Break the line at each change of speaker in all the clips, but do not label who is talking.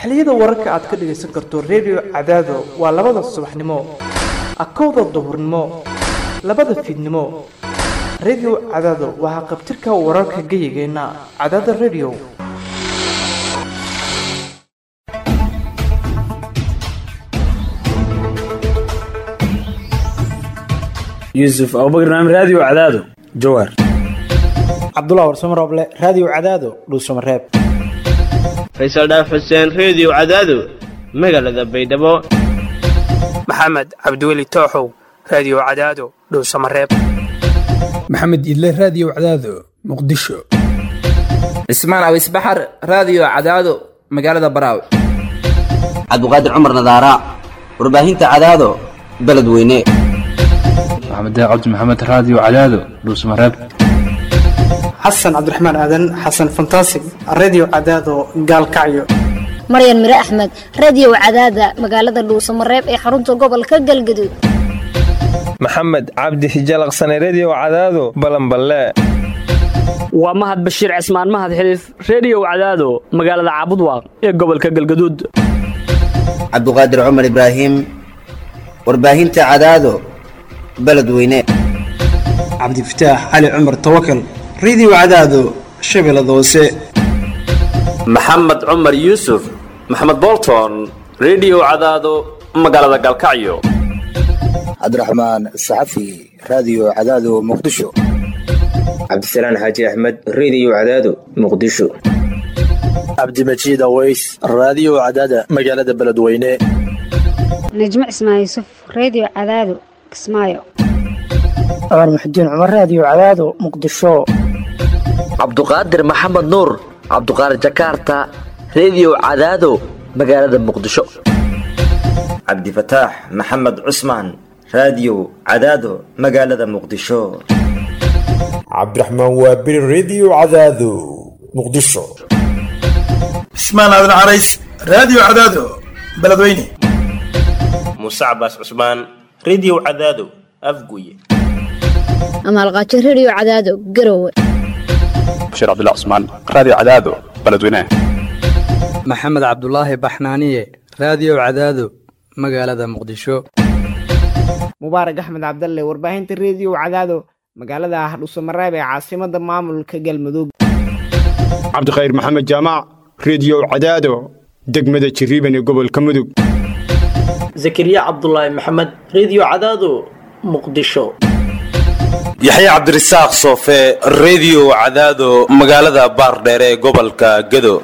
xilliyada wararka aad ka dhagaysan karto redio cadaado waa labada subaxnimo akowda duhurnimo labada fiidnimo redio cadaado waa haqabtirka wararka geyigeenna cadaada redio
yuusuf abubakar naam raadiyo cadaado jawaar
cabdullah warsamo rooble raadiyo cadaado dhuusamareeb
faysal dhaaf xuseen reediyo cadaado magaalada baydhabo
maxamed cabdiweli tooxow raadiyo cadaado dhowsamareeb
maxamed idle raadiyo cadaado muqdisho
cismaan awis baxar raadiyo cadaado magaalada baraaw
cabdiqaadir cumar nadaara warbaahinta cadaado beledweyne
maxamed cabdi maxamed raadiyo cadaado dhuusamareeb
xasan cabdiraxmaan aadan xasan fantasig reediyo cadaado gaalkacyo
maryan mire axmed reediyo cadaada magaalada dhuusamareeb ee xarunta gobolka galgaduud
maxamed cabdi hijalaqsane reediyo cadaado balanballe
waa mahad bashiir cismaan mahad xiliif reediyo cadaado magaalada caabudwaaq ee gobolka galgaduud
cabduqaadir cumar ibraahim warbaahinta cadaado beledweyne
cabdifataax cali cumar tawakal reediyo cadaado shabeellada hoose
maxamed cumar yuusuf maxamed bolton reediyo cadaado magaalada galkacyo
cabdiraxmaan saxafi raadiyo cadaado muqdisho
cabdisalaan xaaji axmed reediyo cadaado muqdisho
cabdimajiid aweys raadiyo cadaada magaalada beledweyne
najmo cismaan yuusuf reediyo cadaado kismaayo
cumar muxudiin cumar raadiyo cadaado muqdisho
cabduqaadir maxamed nuur cabduqaadir jakaarta reediyo cadaado magaalada muqdisho
cabdifataax maxamed cusmaan raadiyo cadaado magaalada muqdisho
cabdiraxmaan waabiri reediyo cadaado muqdisho
cismaan aadan carays raadiyo cadaado beledweyne
muuse cabaas cusmaan reediyo cadaado afguye
amaalqaajo reediyo cadaado garowe
bashiir cabdilla cusmaan raadiyo cadaado beledweyne
maxamed cabdulaahi baxnaaniye raadiyo cadaado magaalada muqdisho
mubaarak axmed cabdalle warbaahinta reediyo cadaado magaalada hadhuusamareeb ee caasimada maamulka galmudug
cabdikhayr maxamed jaamac reediyo cadaado degmada jiriiban ee gobolka mudug
zakariya cabdulaahi maxamed reediyo cadaado muqdisho
yaxya cabdirasaaq soofe reediyo cadaado magaalada baardheere ee gobolka gedo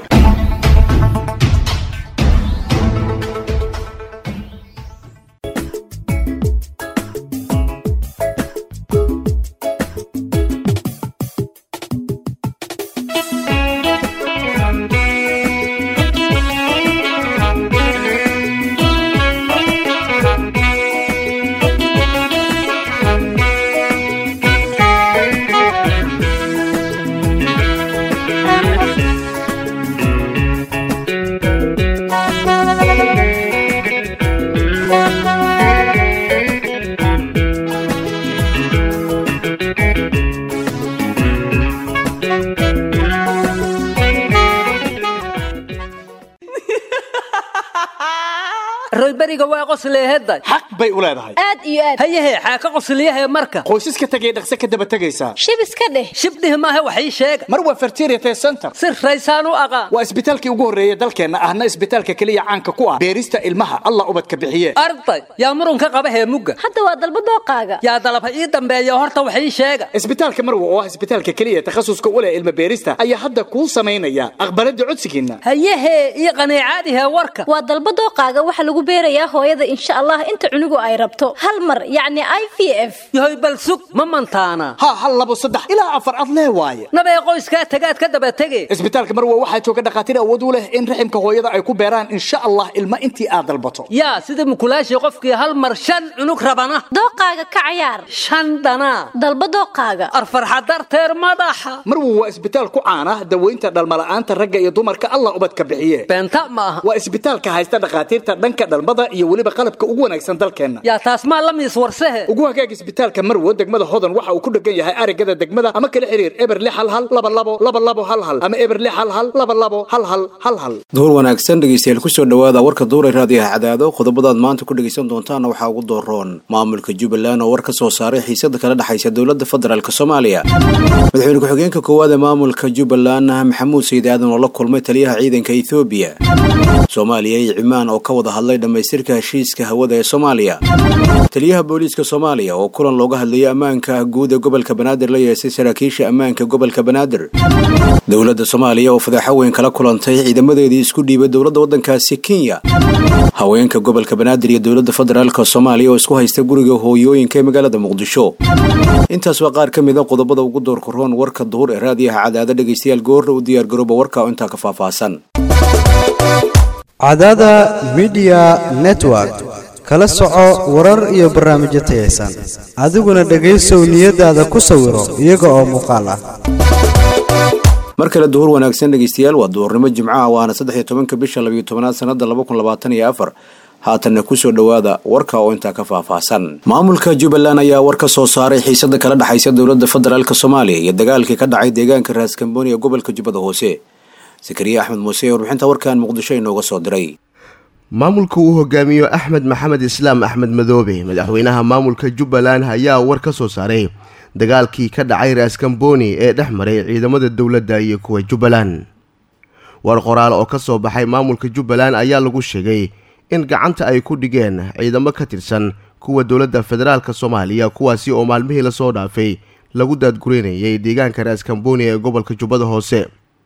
royberiga waa qosleehedda
xaq bay u leedahay
aad iyo aad hayahe xaa ka qosliyahe marka
qoysaska tegay dhaqse ka daba tegaysaa
shib iska dheh shibdhih maahe wax ii sheega
mar waa fertiriate center
si raysaan u aqaan
waa isbitaalkii ugu horreeya dalkeenna ahna isbitaalka keliya caanka ku ah beerista ilmaha allah ubadka bixiye
arday yaa murunka qaba heemugga
hadda waa dalba dooqaaga
yaa dalab ha ii dambeeya horta wax ii sheega
isbitaalka marwa oo ah isbitaalka keliya takhasuska u leh ilma beerista ayaa hadda kuu samaynaya aqbalada codsigiinna
hayahe ii qaneecaadihe warka
waa dalba dooqaaga waxa lagu beerayaa hooyada insha allah inta cunugu ay rabto hal mar yacni i v f
yahoy bal sug ma mantaana
ha hal labo saddex ilaa afar ad lee waaye
nabee qoyskaa tagaad ka daba tege
isbitaalka marwa waxaa jooga dhakhaatiir awood u leh in raximka hooyada ay ku beeraan insha allah ilma intii aad dalbato
yaa sida mukulaashii qofkii hal mar shan cunug rabana
dooqaaga ka cayaar
shan dhanaa
dalba dooqaaga
arfarxa darteer madaxa
marwa waa isbitaal ku caana daweynta dhalmala'aanta ragga iyo dumarka allah ubadka bixiye
beenta ma aha
waa isbitaalka haysta dhakhaatiirta dhanka dhalmada iyo weliba qalabka ugu wanaagsan dalkeenna
yaa taas maa la miis warsehe
ugu hagaag isbitaalka marwo degmada hodan waxa uu ku dhegan yahay arigada degmada ama kala xiriir eber lix hal hal laba labo laba labo hal hal ama eber lix hal hal laba labo hal hal hal hal
duhur wanaagsan dhegeystayaal kusoo dhowaada warka duuray raadiyaha cadaado qodobadaad maanta ku dhegeysan doontaana waxaa ugu dooroon maamulka jubbaland oo war ka soo saaray xiisada kala dhexaysa dowladda federaalk soomaaliya madaxweyne ku-xigeenka koowaad ee maamulka jubbaland maxamuud sayid aadan oo la kulmay taliyaha ciidanka ethoobiya soomaaliya iyo cimaan oo ka wada hadlay dhammaystirka heshiiska hawada ee soomaaliya taliyaha booliiska soomaaliya oo kulan looga hadlayay ammaanka guud ee gobolka banaadir la yeesay saraakiisha ammaanka gobolka banaadir dowladda soomaaliya oo fadeexo weyn kala kulantay ciidamadeedii isku dhiibay dowladda waddankaasi kenya haweenka gobolka banaadir iyo dowladda federaalk soomaaliya oo isku haysta guriga hooyooyinka ee magaalada muqdisho intaas waa qaar ka mida qodobada ugu doorka roon warka duhur ee raadiyaha cadaada dhegaystayaal goorra u diyaargarooba warka oo intaa ka faahfaahsan
cadaada midiya network kala soco warar iyo barnaamijyo tayaysan adiguna dhegaysow niyadaada ku sawiro iyaga oo muuqaal ah
mar kale duhur wanaagsan dhegeystayaal waa duhurnimo jimcaha waana saddex iyo tobanka bisha labiyo tobanaad sanada laba kun labaatan iyo afar haatanna kusoo dhowaada warka oo intaa ka faahfaahsan maamulka jubbaland ayaa war ka soo saaray xiisada kala dhexaysa dowladda federaalk soomaaliya iyo dagaalkii ka dhacay deegaanka raaskambooni ee gobolka jubbada hoose sakariye axmed muuse ee warbixinta warkan muqdisho inooga soo diray
maamulka uu hogaamiyo axmed maxamed islaam axmed madoobe madaxweynaha maamulka jubbaland ayaa war ka soo saaray dagaalkii ka dhacay raaskambooni ee dhex maray ciidamada dowladda iyo kuwa jubbaland war qoraal oo ka soo baxay maamulka jubbaland ayaa lagu sheegay in gacanta ay ku dhigeen ciidamo ka tirsan kuwa dowladda federaalk soomaaliya kuwaasi oo maalmihii lasoo dhaafay lagu daadgureynayay deegaanka raaskambooni ee gobolka jubbada hoose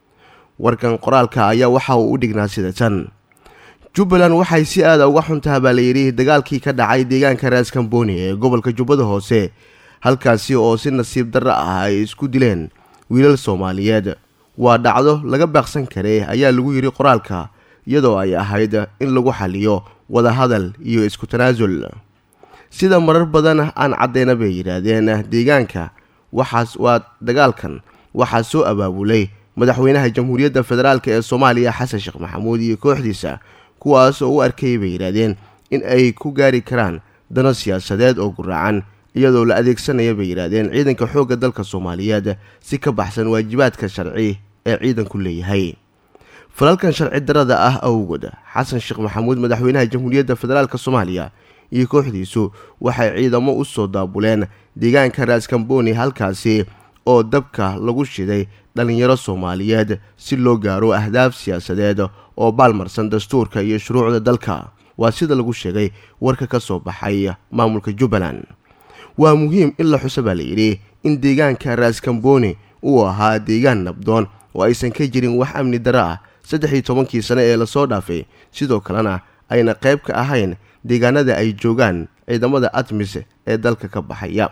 warkan qoraalka ayaa waxa uu u dhignaa sida tan jubbaland waxay si aada uga xuntaha baa layidhi dagaalkii ka dhacay deegaanka raaskambooni ee gobolka jubbada hoose halkaasi oo si nasiib darro ah ay isku dileen wiilal soomaaliyeed waa dhacdo laga baaqsan karay ayaa lagu yidhi qoraalka iyadoo ay ahayd in lagu xaliyo wadahadal iyo isku tanaasul sida marar badan aan caddeyna bay yidhaahdeen deegaanka waxaas waa dagaalkan waxaa soo abaabulay madaxweynaha jamhuuriyadda federaalk ee soomaaliya xasan sheekh maxamuud iyo kooxdiisa kuwaas oo u arkayay bay yidhaahdeen in ay ku gaari karaan dano siyaasadeed oo guraacan iyadoo la adeegsanaya bay yidhaahdeen ciidanka xoogga dalka soomaaliyeed si ka baxsan waajibaadka sharci ee ciidanku leeyahay falalkan sharci darada ah awgood xasan sheekh maxamuud madaxweynaha jamhuuriyadda federaalk soomaaliya iyo kooxdiisu waxay ciidamo u soo daabuleen deegaanka raaskambooni halkaasi oo dabka lagu shiday dhallinyaro soomaaliyeed si loo gaaro ahdaaf siyaasadeed oo baalmarsan dastuurka iyo shuruucda dalka waa sida lagu sheegay warka ka soo baxay maamulka jubbaland waa muhiim in la xuso baa layidhi in deegaanka raaskambooni uu ahaa deegaan nabdoon oo aysan ka jirin wax amni darro ah saddex iyo tobankii sane ee lasoo dhaafay sidoo kalena ayna qayb ka ahayn deegaanada ay joogaan ciidamada admis ee dalka ka baxaya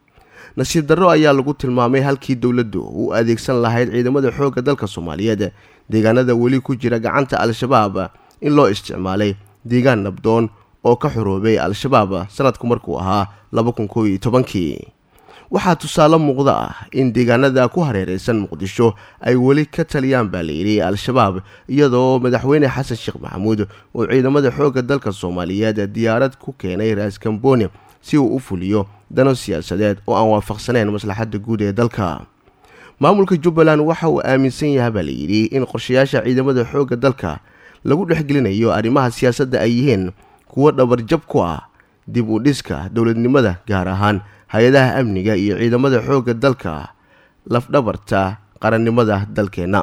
nasiib darro ayaa lagu tilmaamay halkii dowladdu u adeegsan lahayd ciidamada xoogga dalka soomaaliyeed deegaanada weli ku jira gacanta al-shabaab in loo isticmaalay deegaan nabdoon oo ka xoroobay al-shabaab sanadku markuu ahaa laba kun koob iyo tobankii waxaa tusaale muuqda ah in deegaanada ku hareeraysan muqdisho ay weli ka taliyaan baa layidhi al-shabaab iyadoo madaxweyne xasan sheekh maxamuud uu ciidamada xoogga dalka soomaaliyeed diyaarad ku keenay raaskambooni si uu u fuliyo dano siyaasadeed oo aan waafaqsaneyn maslaxadda guud ee dalka maamulka jubbaland waxa uu aaminsan yahay baa layidhi in qorshayaasha ciidamada xoogga dalka lagu dhexgelinayo arrimaha siyaasadda ay yihiin kuwo dhabarjab ku ah dib u dhiska dowladnimada gaar ahaan hay-adaha amniga iyo ciidamada xoogga dalka lafdhabarta qarannimada dalkeenna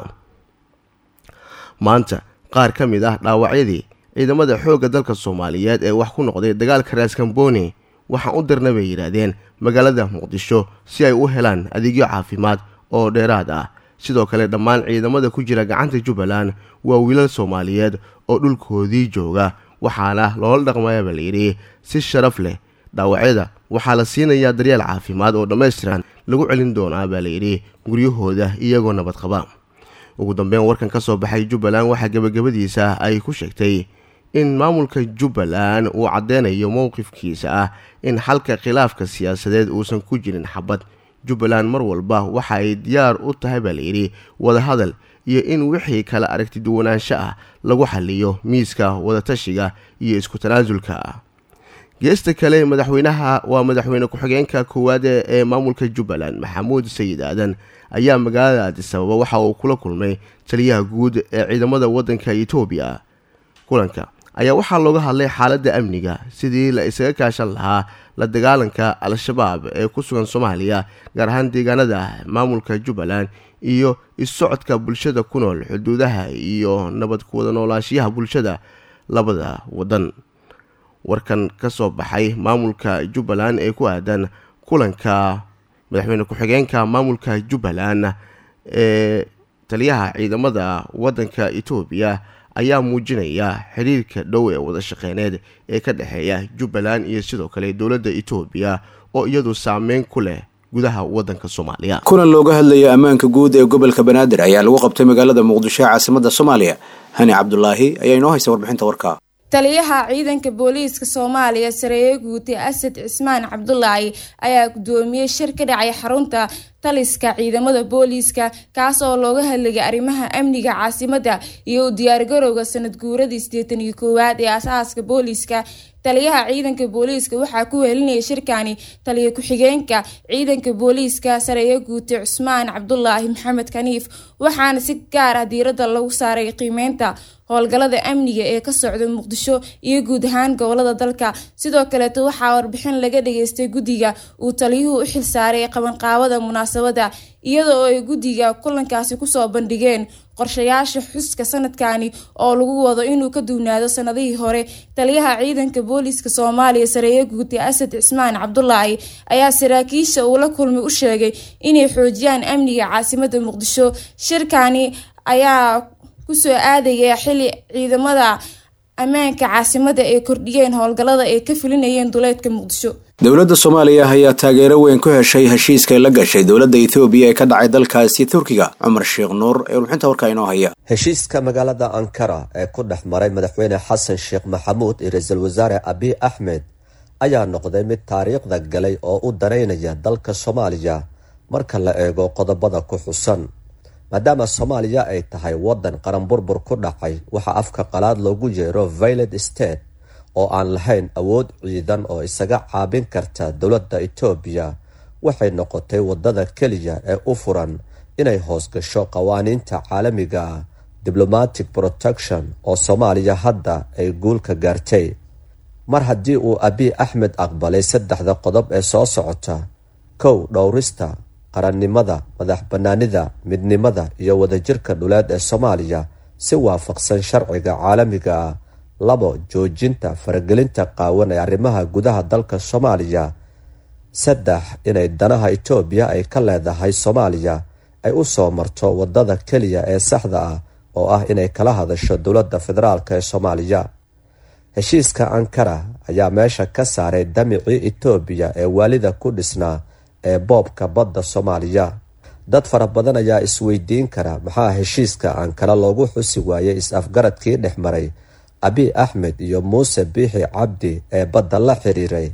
maanta qaar ka mid ah dhaawacyadii ciidamada xoogga dalka soomaaliyeed ee wax ku noqday dagaalka raaskambooni waxaan u dirna bay yidhaahdeen magaalada muqdisho si ay u helaan adeegyo caafimaad oo dheeraad ah sidoo kale dhammaan ciidamada ku jira gacanta jubbaland waa wiilal soomaaliyeed oo dhulkoodii jooga waxaana loola dhaqmaya baa layidhi si sharaf leh dhaawacyada waxaa la siinayaa daryeel caafimaad oo dhammaystiran lagu celin doonaa baa layidhi guryahooda iyagoo nabad qaba ugu dambeyn warkan ka soo baxay jubbaland waxaa gebagabadiisa ay ku sheegtay in maamulka jubbaland uu caddeynayo mowqifkiisa ah in xalka khilaafka siyaasadeed uusan ku jirin xabad jubbaland mar walba waxa ay diyaar u tahay baa layidhi wadahadal iyo in wixii kala aragti duwanaansho ah lagu xaliyo miiska wadatashiga iyo isku tanaasulka geesta kale madaxweynaha waa madaxweyne ku-xigeenka koowaad ee maamulka jubbaland maxamuud sayid aadan ayaa magaalada aadisababa waxa uu kula kulmay taliyaha guud ee ciidamada waddanka etoobiya kulanka ayaa waxaa looga hadlay xaaladda amniga sidii la isaga kaashan lahaa la dagaalanka al-shabaab ee ku sugan soomaaliya gaar ahaan deegaanada maamulka jubbaland iyo is-socodka bulshada ku nool xuduudaha iyo nabad kuwada noolaashiyaha bulshada labada waddan warkan ka soo baxay maamulka jubbaland ee ku aadan kulanka madaxweyne ku-xigeenka maamulka jubbaland ee taliyaha ciidamada waddanka etoobiya ayaa muujinaya xiriirka dhow ee wada shaqeyneed ee ka dhexeeya jubbaland iyo sidoo kale dowladda etoobiya oo iyadu saameyn ku leh gudaha waddanka soomaaliya
kulan looga hadlaya ammaanka guud ee gobolka banaadir ayaa lagu qabtay magaalada muqdisho ee caasimada soomaaliya hani cabdulaahi ayaa inoo haysa warbixinta warka
taliyaha ciidanka booliiska soomaaliya sareeye guute asad cismaan cabdulaahi ayaa gudoomiyey shir ka dhacay xarunta taliska ciidamada booliiska kaas oo looga hadlayay arrimaha amniga caasimadda iyo u diyaargarowga sanad guuradii sideetan iyo koowaad ee asaaska booliiska taliyaha ciidanka booliiska waxaa ku wehelinaya shirkani taliya ku-xigeenka ciidanka booliiska sareeye guute cusmaan cabdulaahi maxamed kaniif waxaana si gaar ah diiradda lagu saaray qiimeynta howlgalada amniga ee ka socda muqdisho iyo guud ahaan gobolada dalka sidoo kaleeto waxaa warbixin laga dhageystay guddiga uu taliyuhu u xilsaaray qabanqaabada munaasabada iyadoo ay guddiga kulankaasi kusoo bandhigeen qorshayaasha xuska sanadkani oo lagu wado inuu ka duwnaado sanadihii hore taliyaha ciidanka booliiska soomaaliya sareeye guute asad cismaan cabdulaahi ayaa saraakiisha uu la kulmay u sheegay inay xoojiyaan amniga caasimada muqdisho shirkani ayaa kusoo aadaya xili ciidamada ammaanka caasimada ay kordhiyeen howlgalada ay ka fulinayeen duleedka muqdisho
dowladda soomaaliya ayaa taageero weyn ku heshay heshiiskay la gashay dowladda ethoobiya ee ka dhacay dalkaasi turkiga cumar sheekh nuur ee warbixinta warkaa inoo haya
heshiiska magaalada ankara ee ku dhex maray madaxweyne xasan sheekh maxamuud iyo ra-iisul wasaare abiy axmed ayaa noqday mid taariikhda galay oo u danaynaya dalka soomaaliya marka la eego qodobada ku xusan maadaama soomaaliya ay tahay waddan qaranburbur ku dhacay waxaa afka qalaad loogu yeero violet state oo aan lahayn awood ciidan oo isaga caabin karta dowladda etoobiya waxay noqotay waddada keliya ee u furan inay hoos gasho qawaaniinta caalamiga ah diblomatic protection oo soomaaliya hadda ay guulka gaartay mar haddii uu abiy axmed aqbalay saddexda qodob ee soo socota kow dhowrista qarannimada madax bannaanida midnimada iyo wadajirka dhuleed ee soomaaliya si waafaqsan sharciga caalamiga ah labo joojinta faragelinta qaawan ee arrimaha gudaha dalka soomaaliya saddex inay danaha etoobiya ay ka leedahay soomaaliya ay u soo marto waddada keliya ee saxda ah oo ah inay kala hadasho dowladda federaalk ee soomaaliya heshiiska ankara ayaa meesha ka saaray damicii etoobiya ee waalida ku dhisnaa ee boobka badda soomaaliya dad fara badan ayaa isweydiin kara maxaa heshiiska ankara loogu xusi waayey is-afgaradkii dhex maray abiy axmed iyo muuse biixi cabdi ee badda la xiriiray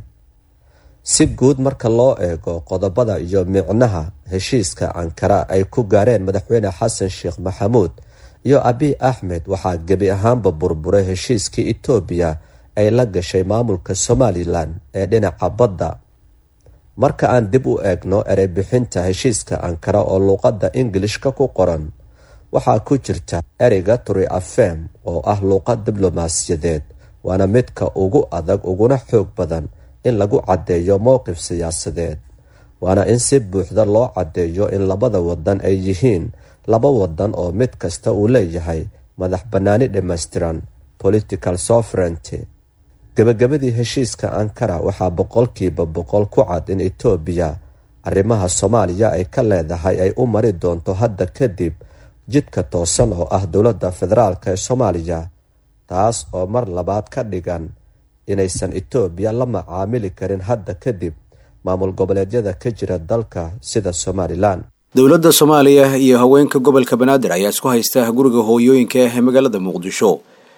si guud marka loo eego qodobada iyo micnaha heshiiska ankara ay ku gaareen madaxweyne xasan sheekh maxamuud iyo abiy axmed waxaa gebi ahaanba burburay heshiiskii etoobiya ay la gashay maamulka somalilan ee dhinaca badda marka aan dib u eegno ereybixinta heshiiska ankara oo luuqadda ingilishka ku qoran waxaa ku jirta ereyga turi afem oo ah luuqad diblomaasiyadeed waana midka ugu adag uguna xoog badan in lagu caddeeyo mowqif siyaasadeed waana in si buuxda loo caddeeyo in labada wadan ay yihiin laba wadan oo mid kasta uu leeyahay madax bannaani dhammaystiran political sovereignty gebagabadii heshiiska ankara waxaa boqolkiiba boqol ku cad in etoobiya arrimaha soomaaliya ay ka leedahay ay u mari doonto hadda kadib jidka toosan oo ah dowladda federaalk ee soomaaliya taas oo mar labaad ka dhigan inaysan etoobiya la macaamili karin hadda kadib maamul goboleedyada ka jira dalka sida somalilan
dowladda soomaaliya iyo haweenka gobolka banaadir ayaa isku haysta guriga hooyooyinka ah ee magaalada muqdisho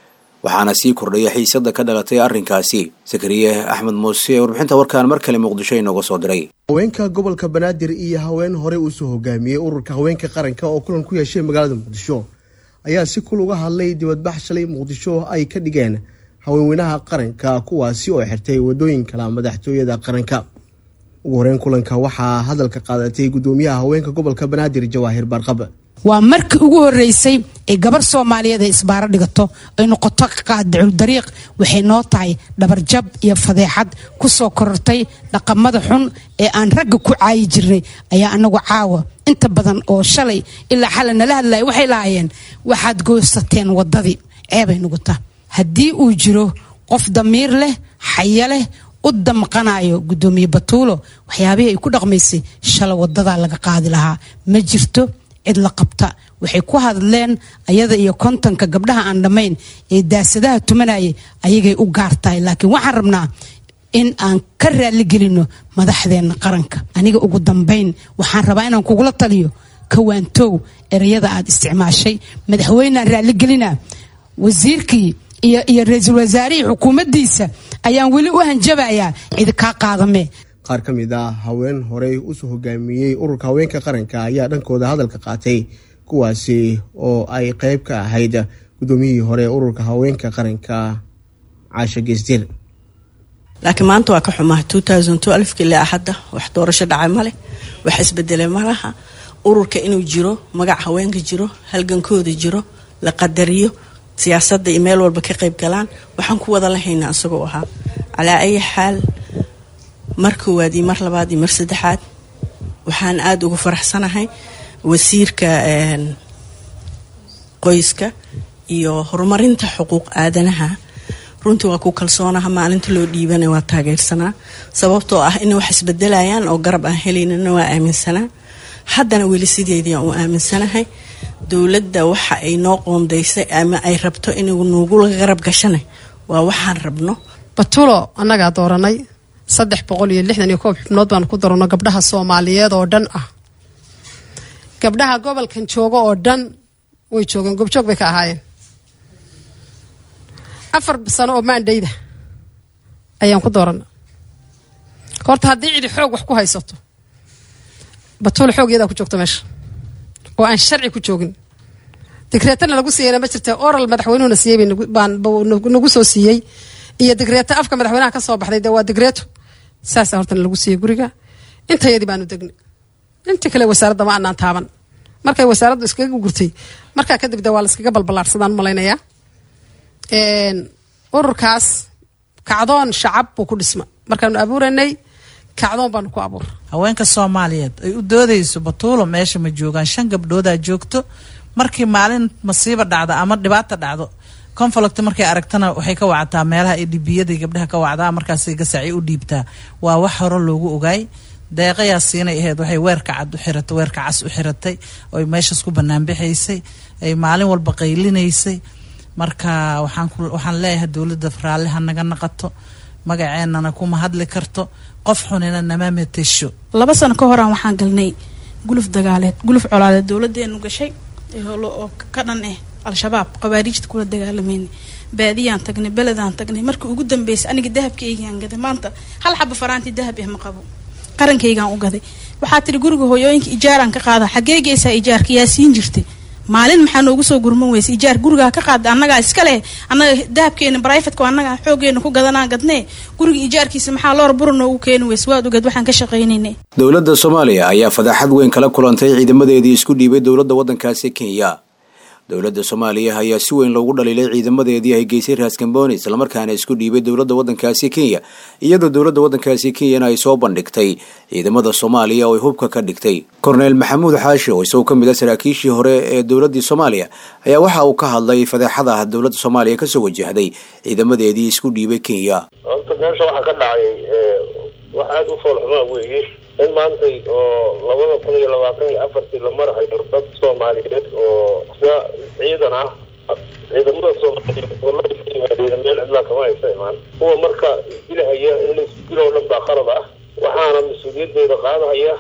waxaana sii kordhaya xiisada ka dhalatay arrinkaasi sakariye axmed muuse ee warbixinta warkaan mar kale muqdisho inooga soo diray
haweenka gobolka banaadir iyo haween horey uusoo hogaamiyey ururka haweenka qaranka oo kulan ku yeeshay magaalada muqdisho ayaa si kul uga hadlay dibadbax shalay muqdisho ay ka dhigeen haweenweynaha qaranka kuwaasi oo xirtay wadooyin kala madaxtooyada qaranka ugu horeyn kulanka waxaa hadalka qaadatay gudoomiyaha haweenka gobolka banaadir jawaahir barqab
waa markii ugu horeysay ee gabar soomaaliyeed ay isbaaro dhigato ay noqoto qaadicul dariiq waxay noo tahay dhabarjab iyo fadeexad ku soo korortay dhaqamada xun ee aan ragga ku caayi jirnay ayaa anagu caawa inta badan oo shalay ilaa xala nala hadlaya waxay lahaayeen waxaad goosateen waddadii ceebay nuguta haddii uu jiro qof damiir leh xaya leh u damqanayo gudoomiye batuulo waxyaabihii ay ku dhaqmaysay shalay wadadaa laga qaadi lahaa ma jirto cid la qabta waxay ku hadleen ayada iyo kontonka gabdhaha aan dhammayn ee daasadaha tumanayay ayagay u gaar tahay laakiin waxaan rabnaa in aan ka raaligelino madaxdeenna qaranka aniga ugu dambayn waxaan rabaa inaan kugula taliyo kawaantow ereyada aad isticmaashay madaxweyneaan raaligelina wasiirkii iyo iyo ra-iisul wasaarihii xukuumaddiisa ayaan weli u hanjabayaa cidi kaa qaadamee
qaar ka mid ah haween horey usoo hogaamiyey ururka haweenka qaranka ayaa dhankooda hadalka qaatay kuwaasi oo ay qeyb ka ahayd gudoomiyihii hore ururka haweenka qaranka caasha geesdir
laakiin maanta waa ka xumaa ilaa hadda wax doorasho dhacay maleh wax isbedelay malaha ururka inuu jiro magac haweenka jiro halgankooda jiro la qadariyo siyaasadda iyo meel walba ka qayb galaan waxaan ku wada lahaynaa isagoo ahaa calaa ayi xaal mar koowaad iyo mar labaad iyo mar saddexaad waxaan aada ugu faraxsanahay wasiirka qoyska iyo horumarinta xuquuq aadanaha runtii waa ku kalsoonaha maalinta loo dhiibana waa taageersanaa sababtoo ah inay wax isbedelayaan oo garab aan helaynana waa aaminsanaa haddana weli sideedii aan u aaminsanahay dowladda waxa ay noo qoondaysay ama ay rabto inuu nugula garab gashana waa waxaan rabno
batulo annagaa dooranay saddex boqol iyo lixdan iyo koob xubnood baan ku darano gabdhaha soomaaliyeed oo dhan ah gabdhaha gobolkan jooga oo dhan way joogeen gobjoog bay ka ahaayeen afar sano oo maandhayda ayaan ku doorana horta haddii cidi xoog wax ku haysato batulo xoog iyadaa ku joogta meesha oo aan sharci ku joogin digreetana lagu siiyeyna ma jirta oral madaxweynuhuna siiyey nagu soo siiyey iyo digreeto afka madaxweynaha ka soo baxday dee waa digreeto saasa hortana lagu siiyey guriga intayadii baanu degnay intii kale wasaaradda ma anaan taaban markay wasaaraddu iskaga gurtay markaa kadib de waa la iskaga balballaarsadaan malaynayaa ururkaas kacdoon shacab buu ku dhisma markaanu abuuranay kacdoon baanu ku abuur
haweenka soomaaliyeed ay u doodayso batuulo meesha ma joogaan shan gabdhoodaa joogto markii maalin masiiba dhacdo ama dhibaata dhacdo conflict markay aragtana waxay ka wactaa meelaha ay dhibiyada gabdhaha ka wacdaa markaasay gasaaci u dhiibtaa waa wax hore loogu ogaay deeqayaa siinay ahayd waxay weerka cad u xiratay weerka cas u xiratay oy meeshaas ku banaanbixaysay ay maalin walba qaylinaysay marka waxaan waxaan leeyahay dowladda raalli ha naga naqato magaceenana kuma hadli karto qof xunina nama matesho
laba sano ka horaan waxaan galnay guluf dagaaleed guluf colaadeed dowladeenu gashay oo ka dhan ah al-shabaab qabaariijta kula dagaalamayna baadiyaan tagnay beledaan tagnay markii ugu dambeysay aniga dahabkaygaan gaday maanta hal xaba faraantii dahab ah ma qabo qarankaygaan u gaday waxaa tiri guriga hooyooyinka ijaaraan ka qaada xagee geysaa ijaarka yaa siin jirtay maalin maxaa noogu soo gurman weysa ijaar gurigaa ka qaada annagaa iska leh annaga dahabkeena brifatka annagaa xoogeena ku gadanaa gadnee guriga ijaarkiisa maxaa loor bura noogu keeni weysa waad ogeed waxaan ka shaqaynayna
dowladda soomaaliya ayaa fadaaxad weyn kala kulantay ciidamadeedii isku dhiibay dowladda waddankaasi kenya dowladda soomaaliya ayaa si weyn loogu dhaliilay ciidamadeedii ay geysay raaskambooni islamarkaana isku dhiibay dowladda waddankaasi kenya iyadoo dowladda waddankaasi kenyana ay soo bandhigtay ciidamada soomaaliya oo ay hubka ka dhigtay korneyl maxamuud xaashi oo isagoo ka mid a saraakiishii hore ee dowladdii soomaaliya ayaa waxa uu ka hadlay fadeexada dowladda soomaaliya kasoo wajahday ciidamadeedii isku dhiibay kenya
horta meesha waxaa ka dhacay wax aada u foolxumaa weeye in maantay oo labada kun iyo labaatan iyo afartii la marahayo dad soomaaliyeed oo sida ciidan ah ciidamada soomaaliyeed oo meel cidlaa kama haysa imaan kuwa marka isdilahaya in la isdiloo dhan baa qalad ah waxaana mas-uuliyaddeeda qaadahaya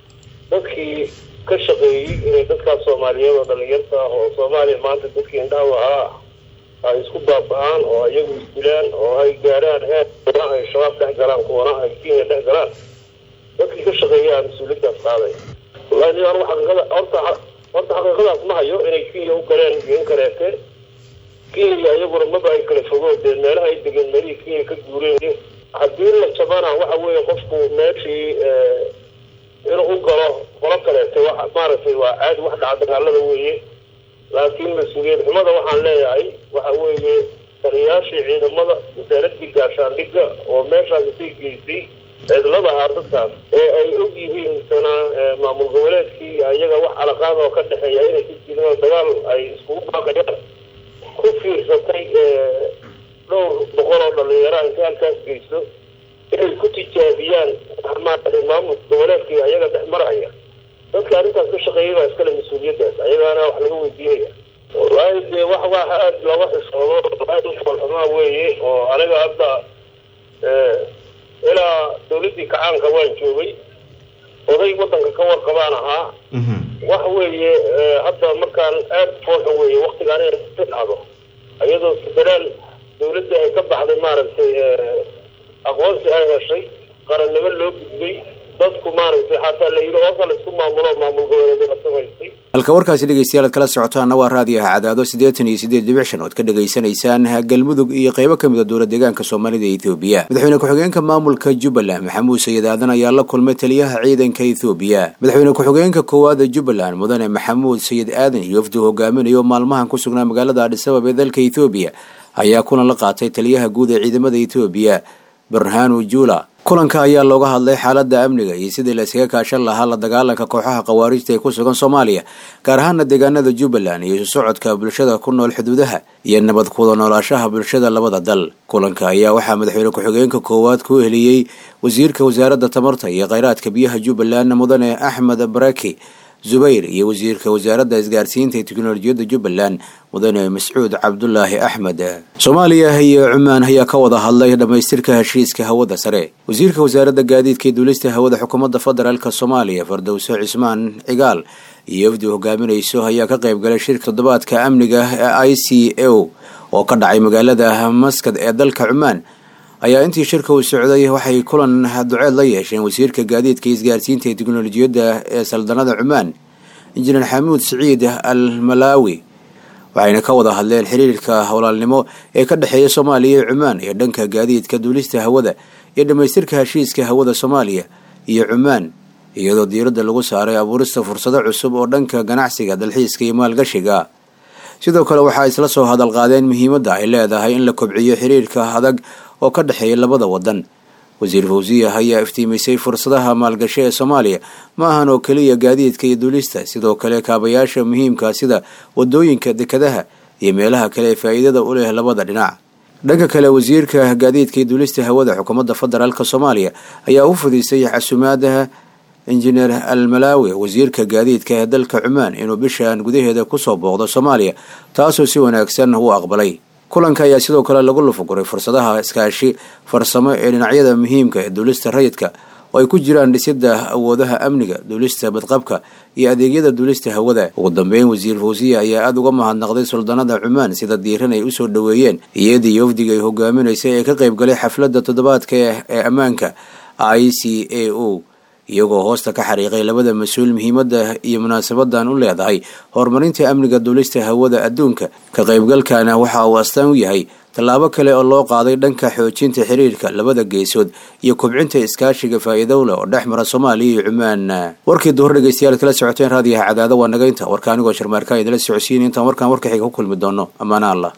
dadkii ka shaqeeyey inay dadkaas soomaaliyeed oo dhalinyarta ah oo soomaaliya maanta dadkii indhaha ahaa ay isku baaba-aan oo iyagu isdilaan oo ay gaarhaan heer kuwana ay shabaab dhex galaan kuwana ay kenya dhex galaan dadkii ka shaqeeyaa mas-uuliyaddaas qaaday wallahi nin anugu xaqiiqada horta horta xaqiiqadaas ma hayo inay kenya u galeen iyo in kaleete kenya iyaguna maba ay kala fogo dee meelaha ay degeen meelihii kenya ka guureen haddii la jabana waxa weeye qofku meeshii inuu u galo qolo kaleete wa maaragtay waa caadi wax dhaca dagaalada weeye laakiin mas-uuliyad xumada waxaan leeyahay waxa weeye taliyaashii ciidamada wasaaradii gaashaandhigga oo meeshaasi sii geysay cidlada ahaa dadkaas ee ay og yihiin sana maamul goboleedkii iyaga wax calaqaad oo ka dhexeeya inay ku jiraan dagaal ay iskugu baaqayaan ku fiirsatay dhowr boqol oo dhalinyara intay halkaas geyso inay ku tijaabiyaan maaragtay maamul goboleedkii ayaga dhex maraya dadka arrintaas ka shaqeeyay baa iskale mas-uuliyaddaas ayagaana wax laga weydiinaya wallaahi dee wax wax aada looga xishoodo aada u foolxumaa weeye oo aniga hadda ilaa dawladdii kacaanka waan joogay oday waddanka ka warqabaan ahaa wax weeye hadda markaan aada foolxun weeye waktigaan inay si dhacdo iyadoo federaal dawladda ay ka baxday maaragtay aqoonsi ay heshay qarannimo loo gudbay dadku maaragtay xataa la yidhi hoosa la isku maamulo maamul goboleed la samaystay
halka warkaasi dhegeystayaal ad kala socotaana waa raadiyaha cadaado siddeetan iyo siddeed dhibic shan ood ka dhegaysanaysaan galmudug iyo qaybo ka mid a dowla deegaanka soomaalida ee ethoobiya madaxweyne ku-xigeenka maamulka jubbaland maxamuud sayid aadan ayaa la kulmay taliyaha ciidanka ethoobiya madaxweyne ku-xigeenka koowaada jubbaland mudane maxamuud sayid aadan iyo wafdu hogaaminayo maalmahan ku sugnaa magaalada adhisabab ee dalka ethoobiya ayaa kulan la qaatay taliyaha guud ee ciidamada ethoobiya barhanu jula kulanka ayaa looga hadlay xaaladda amniga iyo sidii la iskaga kaashan lahaa la dagaalanka kooxaha khawaarijta ee ku sugan soomaaliya gaar ahaana deegaanada jubbaland iyo isu socodka bulshada ku nool xuduudaha iyo nabad kuwada noolaashaha bulshada labada dal kulanka ayaa waxaa madaxweyne ku-xigeenka koowaad ku heliyey wasiirka wasaaradda tamarta iyo kheyraadka biyaha jubbaland mudane axmed baraki zubayr iyo wasiirka wasaaradda isgaarsiinta ee teknolojiyadda jubbaland mudane mascuud cabdulaahi axmed soomaaliya iyo cumaan ayaa ka wada hadlay dhammaystirka heshiiska hawada sare wasiirka wasaaradda gaadiidka ee duulista hawada xukuumadda federaalk soomaaliya fardowso cismaan cigaal iyo wafdi hogaaminayso ayaa ka qayb galay shirka toddobaadka amniga ee i c o oo ka dhacay magaalada maskad ee dalka cumaan ayaa intii shirka uu socday waxay kulan duceed la yeesheen wasiirka gaadiidka iyo isgaarsiinta ee teknolojiyadda ee saldanada cumaan injineer xamuud siciid al malaawi waxayna ka wada hadleen xiriirka howlaalnimo ee ka dhexeeya soomaaliya iyo cumaan iyo dhanka gaadiidka duulista hawada iyo dhammaystirka heshiiska hawada soomaaliya iyo cumaan iyadoo diiradda lagu saaray abuurista fursado cusub oo dhanka ganacsiga dalxiiska iyo maalgashiga sidoo kale waxaa isla soo hadal qaadeen muhiimadda ay leedahay in la kobciyo xiriirka adag oo ka dhexeeya labada wadan wasiir fawsiya ayaa iftiimisay fursadaha maalgasho ee soomaaliya ma ahan oo keliya gaadiidka iyo duulista sidoo kale kaabayaasha muhiimka sida wadooyinka dekadaha iyo meelaha kale ee faa'iidada u leh labada dhinac dhanka kale wasiirka gaadiidka iyo duulista hawada xukuumadda federaalk soomaaliya ayaa u fadhiisay casumaadaha injineer al malaawi wasiirka gaadiidka ee dalka cumaan inuu bishan gudaheeda kusoo booqdo soomaaliya taasoo si wanaagsan u aqbalay kulanka ayaa sidoo kale lagu lufuguray fursadaha iskaashi farsamo ee dhinacyada muhiimka ee duulista rayidka oo ay ku jiraan dhisidda awoodaha amniga duulista badqabka iyo adeegyada duulista hawada ugu dambeyn wasiir fawsiya ayaa aada uga mahadnaqday suldaanada cumaan sida diiran ay usoo dhoweeyeen iyadii wafdiga ay hogaaminaysay ee ka qayb galay xafladda toddobaadka ee ammaanka i c a o iyagoo hoosta ka xariiqay labada mas-uul muhiimadda iyo munaasabadan u leedahay horumarinta amniga duulista hawada adduunka ka qaybgalkana waxa uu astaan u yahay tallaabo kale oo loo qaaday dhanka xoojinta xiriirka labada geesood iyo kobcinta iskaashiga faa'iidowle oo dhex mara soomaaliya iyo cumaan warkii duhur dhegeystayaal kala socoteen raadiyaha cadaado waa nagaynta warka anigoo sharmaarkaa idila socodsiin intaan warkaan warka xiga ku kulmi doono ammaana allah